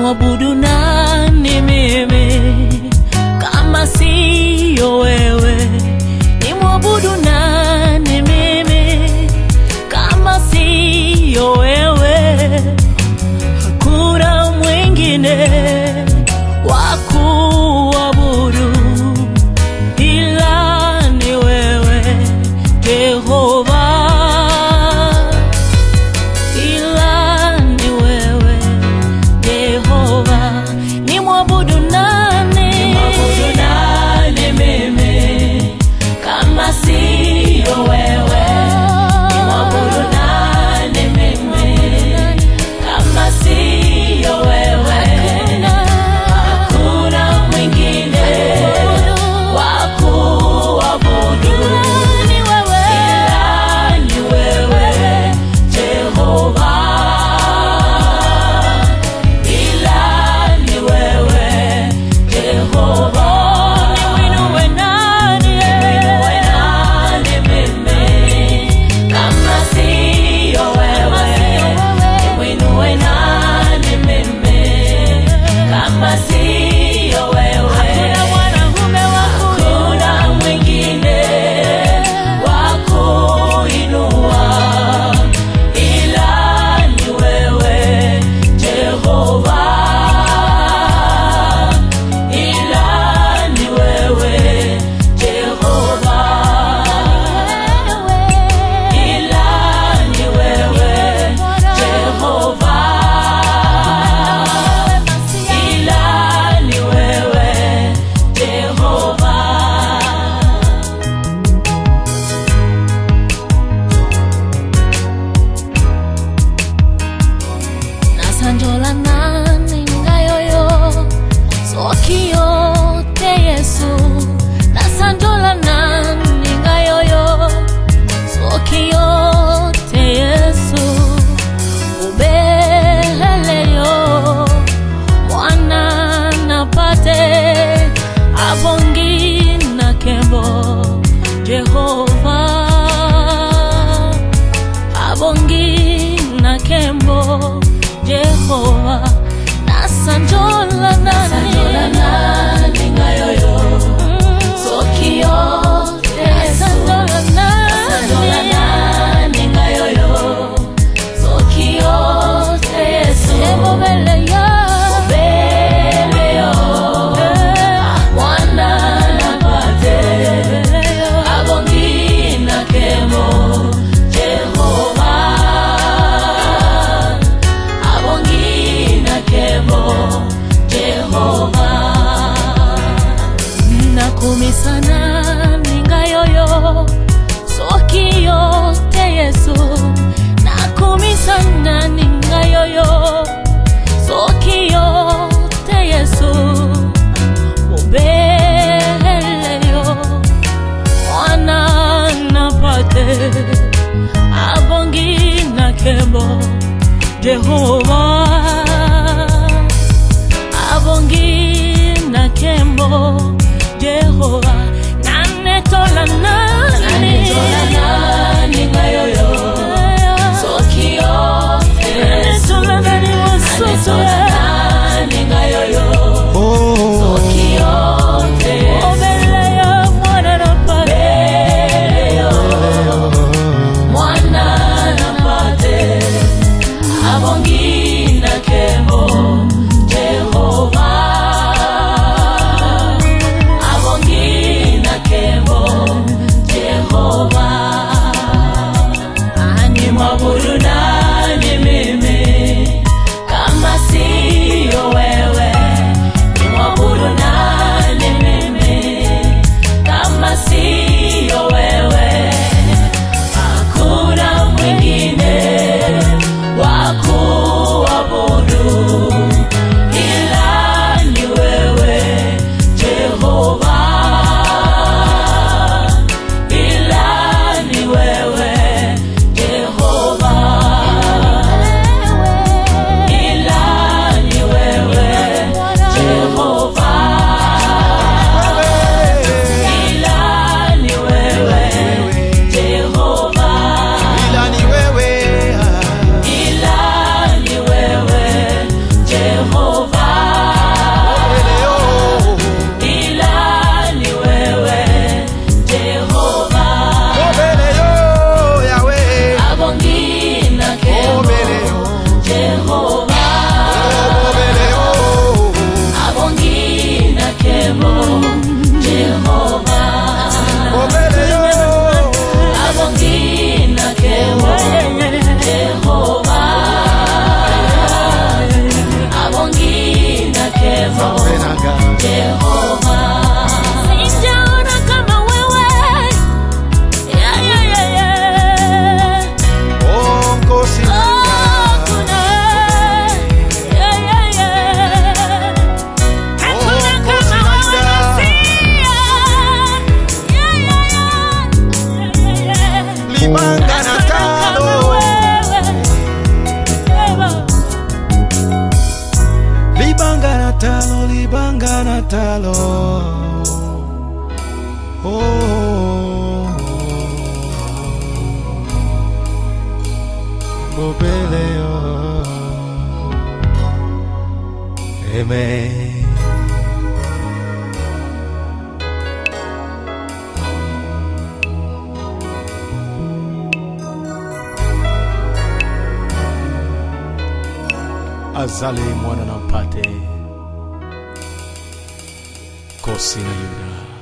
nimwabudu nani mimi kama siyo wewe? Nimwabudu nani mimi kama siyo wewe? Hakuna mwingine wa kuabudu ila ni wewe Jehova, ila ni wewe Jehova. Nimwabudu nani? Nimwabudu nani mimi kama siyo wewe? Nimwabudu nani mimi kama siyo wewe? Hakuna mwingine wa kuabudu ila ni wewe Jehova, ila ni wewe Jehova. Nimwinue nani? Nimwinue nani mimi kama siyo wewe? Nimwinue nani mimi kama siyo wewe? Hakuna mwingine wa kuinua ila ni wewe Jehova, ila ni wewe Jehova, ila ni wewe Jehova, ila ni wewe Jehova. nasanjola nani ngayoyo sokiyo te yesu nasanjola nani ngayoyo sokiyo te yesu ubeleleyo mwana napate abongi na kembo jehova abongi na kembo jehova nasanjola nani ngayoyo sokio nasanjola nani ngayoyo sokio yesu ebobeleyo obeleyo mwana napate abongi na kemo jehova abongi na kemo jehova nakumisana ningayoyo soki yote yesu nakumisana ningayoyo soki yote yesu ubeleyo mwana napate abongi na kembo jehova abongi na kembo jehova nanetola nani ngayoyo sokio nanetola nani mosusu ngayoyo sokio obeleyo mwana napate mwana napate abongi Zambenaga. Jehova. Sijaona kama wewe. Yeah, yeah, yeah, yeah. Oh, Nkosi Oh, Nanga. kuna. Yeah, yeah, yeah. Hakuna Oh, kama wewe Nanga. Masia. Yeah, yeah, yeah. Yeah, yeah, yeah. Libanga na talo. Libanga na talo, libanga na talo. Oh. Bobeleo. Amen. azale mwana na mpate kosi na yuda